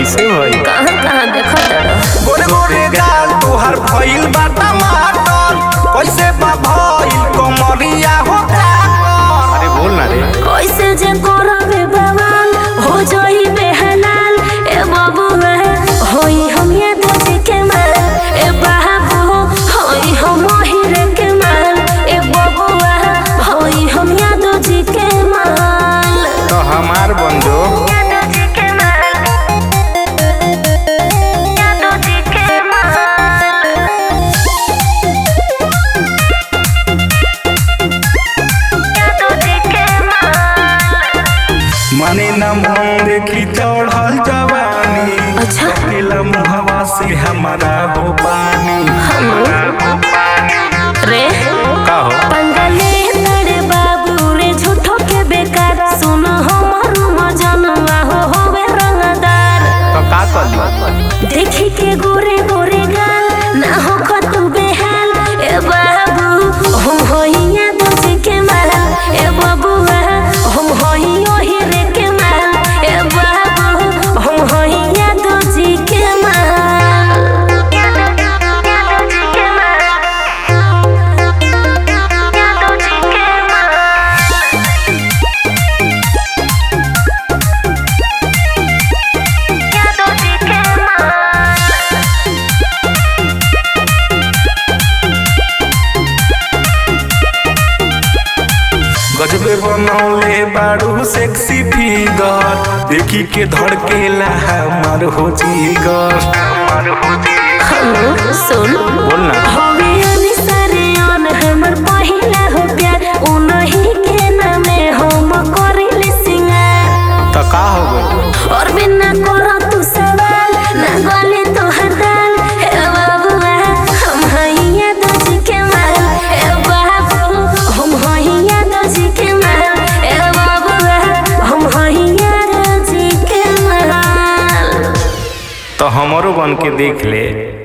कैसे भई कहाँ कहाँ देखो तड़ो गोरे गोरे गाल तुहार भइल बा टमाटर कैसे बा भइल कमरिया हो काकर अरे बोल ना रे कैसे जे करबे बवाल हो जाई बेहलाल ए बबुआ होई हम ये दोजी के माल ए बाबू होई हम हिरे के माल ए बबुआ होई हम या दोजी के माल तो हमार बंधु या दोजी के माल या दोजी के माल या दोजी के माल मने न मन देखी चढ़ल जवानी अच्छा। अकेला मुहवा से हमारा हो पानी रे का हो पंगले तड़े बाबू रे झूठो के बेकार सुन हमर मजनुआ हो होवे रंगदार तो का कर देखी के गोरे गोरे गाल ना हो कतु बेहाल ए बाबू हम होइया दोजी के माल ए बबुआ हम होइयो हीरे के माल ए बाबू हम होइया दोजी के माल या दोजी के माल या दोजी के माल या दोजी के माल गजबे बनौले बारू सेक्सी फिगर देखी के धड़केला हमार हो जीगर हमार हो जीगर हेलो सुन बोल ना हवे अनिसरे अन हमर पहिला हो प्यार उनही के नामे हम करिले सिंगार तो का हो गई और बिना करो तू सवाल ना गले तो हदाल हे बाबुआ हम हइया दोजी के माल हे बाबू हम हइया दोजी के माल हे बाबुआ हम हइया दोजी के माल तो हमरो बन के देख ले